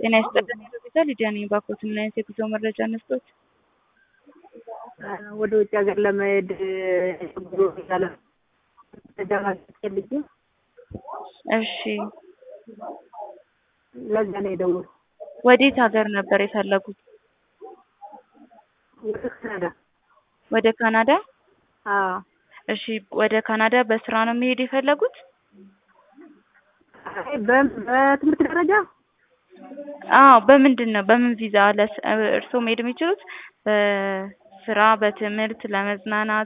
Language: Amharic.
ጤና ይስጥልን ሆስፒታል ሊዲያ ነኝ። ባኮት ምን አይነት የጉዞ መረጃ እንስጦት? ወደ ውጭ ሀገር ለመሄድ ጉዞ ያለ መረጃ ማግኘት ፈልጌ እሺ ለዛ ነው የደወልኩት። ወዴት ሀገር ነበር የፈለጉት? ወደ ካናዳ። ወደ ካናዳ? አዎ እሺ ወደ ካናዳ በስራ ነው መሄድ የፈለጉት? አይ በ- በትምህርት ደረጃ አዎ በምንድን ነው በምን ቪዛ ለስ እርስዎ መሄድ የሚችሉት በስራ በትምህርት ለመዝናናት